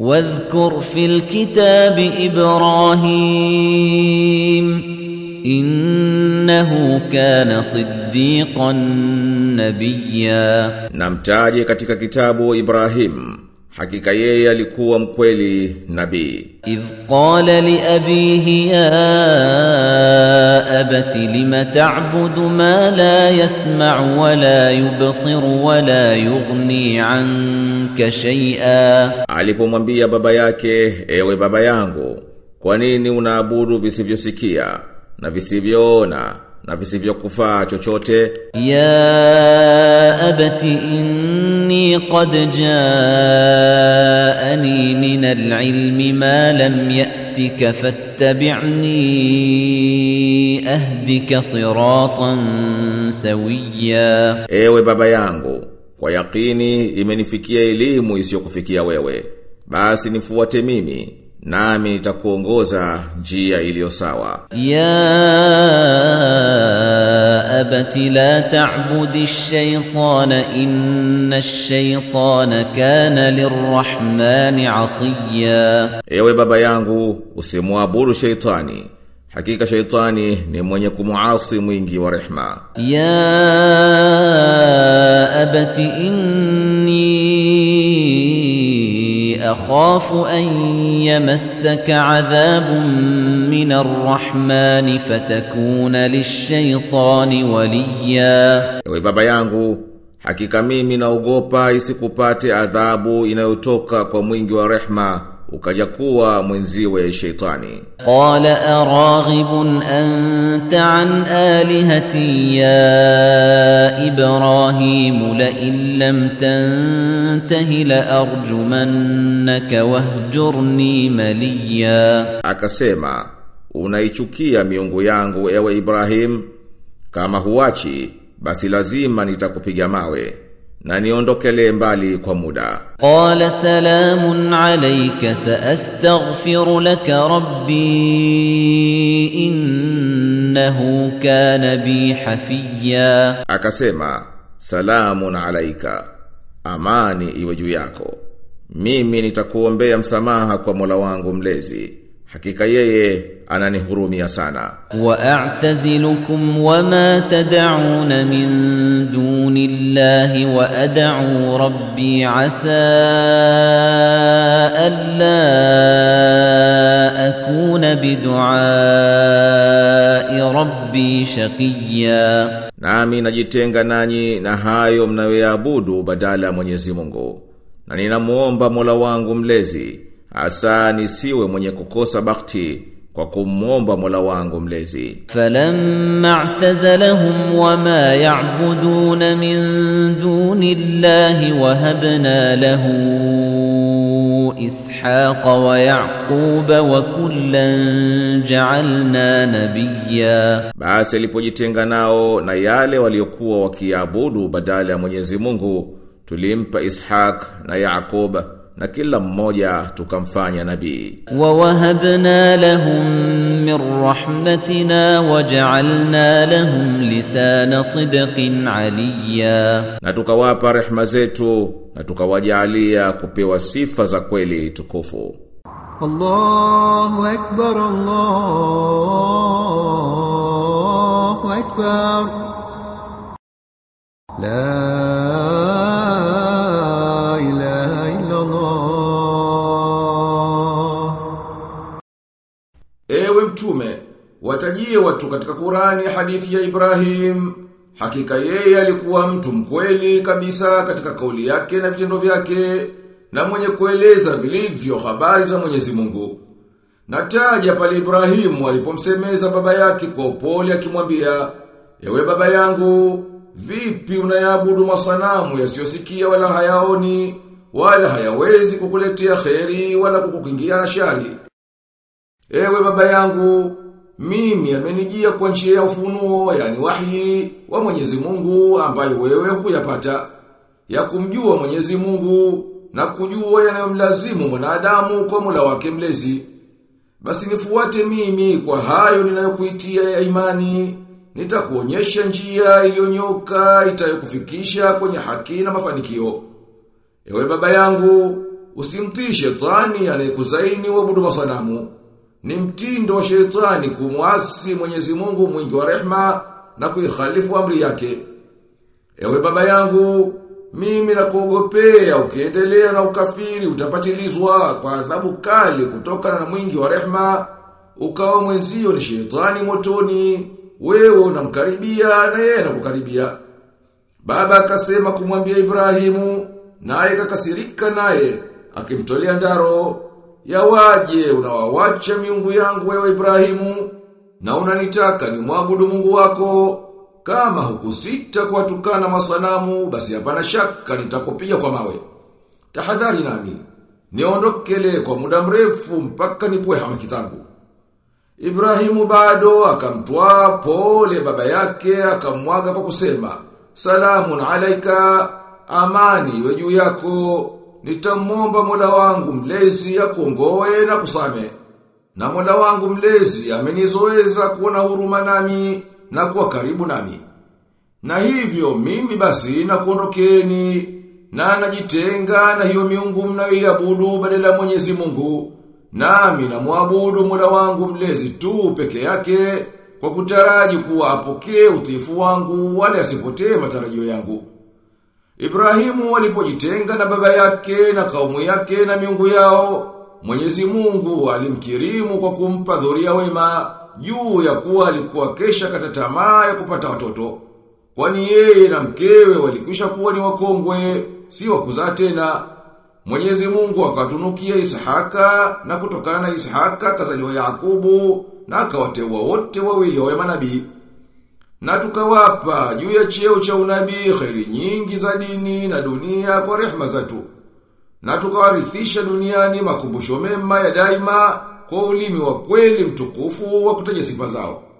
واذكر في الكتاب إبراهيم إنه كان صديقا نبيا Na mtaje katika kitabu Ibrahim, hakika yeye alikuwa mkweli nabii. إذ قال لأبيه يا أبت لم تعبد ما لا يسمع ولا يبصر ولا يغني عنك شيئا Alipomwambia baba yake, ewe baba yangu, kwa nini unaabudu visivyosikia na visivyoona na visivyokufaa chochote? يا أبت إني قد جاءني من العلم ما لم يأتك فاتبعني أهدك صراطا سويا Ewe baba yangu, kwa yakini imenifikia elimu isiyokufikia wewe. Basi nifuate mimi, nami nitakuongoza njia iliyo sawa. يا أبت لا تعبد الشيطان إن الشيطان كان للرحمن عصيا Ewe baba yangu, usimwabudu sheitani. Hakika sheitani ni mwenye kumuasi mwingi wa rehma. يا أبت إني أخاف أن يمسك عذاب من الرحمن فتكون للشيطان وليا Ewe baba yangu, hakika mimi naogopa isikupate adhabu inayotoka kwa mwingi wa rehma, ukaja kuwa mwenziwe sheitani. قال أراغب أنت عن آلهتي يا إبراهيم لئن لم تنته لأرجمنك واهجرني مليا Akasema, unaichukia miungu yangu ewe Ibrahim, kama huachi, basi lazima nitakupiga mawe, na niondokele mbali kwa muda. قال سلام عليك سأستغفر لك ربي إنه كان بي حفيا Akasema, salamun alaika, amani iwe juu yako. Mimi nitakuombea msamaha kwa Mola wangu mlezi. Hakika yeye ananihurumia sana. وأعتزلكم وما تدعون من دون الله وأدعو ربي عسى ألا أكون بدعاء ربي شقيا Nami najitenga nanyi na hayo mnayoyaabudu badala ya Mwenyezi Mungu. Na ninamuomba Mola wangu mlezi, asa nisiwe mwenye kukosa bakti kwa kumuomba Mola wangu mlezi. فلما اعتزلهم وما يعبدون من دون الله وهبنا له إسحاق ويعقوب وكلا جعلنا نبيا Basi alipojitenga nao na yale waliokuwa wakiabudu badala ya Mwenyezi Mungu, tulimpa Ishaq na Yaakub na kila mmoja tukamfanya nabii. ووهبنا لهم من رحمتنا وجعلنا لهم لسان صدق عليا Na tukawapa rehma zetu na tukawajalia kupewa sifa za kweli tukufu. الله أكبر الله أكبر لا إله إلا الله Ewe mtume, watajie watu katika Qurani hadithi ya Ibrahim. Hakika yeye alikuwa mtu mkweli kabisa katika kauli yake na vitendo vyake na mwenye kueleza vilivyo habari za Mwenyezi Mungu. Nataja pale Ibrahimu alipomsemeza baba yake kwa upole akimwambia, "Ewe baba yangu, vipi unayaabudu masanamu yasiyosikia wala hayaoni, wala hayawezi kukuletea kheri wala kukukingia na shari?" Ewe baba yangu, mimi amenijia kwa njia ya ufunuo, yani wahyi wa Mwenyezi Mungu ambayo wewe hukuyapata, ya kumjua Mwenyezi Mungu na kujua yanayomlazimu mwanadamu kwa Mola wake mlezi. Basi nifuate mimi kwa hayo ninayokuitia ya imani, nitakuonyesha njia iliyonyoka itayokufikisha kwenye haki na mafanikio. Ewe baba yangu, usimtii shetani anayekuzaini uabudu masanamu. Ni mtindo wa shetani kumwasi Mwenyezi Mungu mwingi wa rehma na kuikhalifu amri yake. Ewe baba yangu, mimi nakuogopea ukiendelea na ukafiri utapatilizwa kwa adhabu kali kutokana na mwingi wa rehma, ukawa mwenzio ni shetani motoni, wewe unamkaribia na yeye anakukaribia. Baba akasema kumwambia Ibrahimu, naye kakasirika naye, akimtolea ndaro, yawaje unawawacha miungu yangu wewe Ibrahimu, na unanitaka ni mwabudu Mungu wako, kama hukusita kuwatukana masanamu, basi hapana shaka nitakupiga kwa mawe. Tahadhari nami, niondokele kwa muda mrefu mpaka nipoe hamaki zangu. Ibrahimu bado akamtwaa pole baba yake akamwaga kwa kusema, Salamun alaika, amani iwe juu yako, nitamwomba Mola wangu mlezi akuongoe na kusame. Na Mola wangu mlezi amenizoeza kuona huruma nami na kuwa karibu nami. Na hivyo mimi basi na kuondokeni na najitenga na hiyo miungu mnayoiabudu badala ya Mwenyezi Mungu. Nami na muabudu Mola wangu mlezi tu peke yake kwa kutaraji kuwa apokee utiifu wangu wala asipotee matarajio yangu. Ibrahimu walipojitenga na baba yake na kaumu yake na miungu yao, Mwenyezi Mungu alimkirimu kwa kumpa dhuria wema juu ya kuwa alikuwa kesha kata tamaa ya kupata watoto. Kwani yeye na mkewe walikwisha kuwa ni wakongwe, si wa kuzaa tena. Mwenyezi Mungu akatunukia Ishaka na kutokana na Ishaka kazaliwa Yakubu na akawateua wote wawili wawe manabii. Na tukawapa juu ya cheo cha unabii kheri nyingi za dini na dunia kwa rehma zetu. Na tukawarithisha duniani makumbusho mema ya daima kwa ulimi wa kweli mtukufu wa kutaja sifa zao.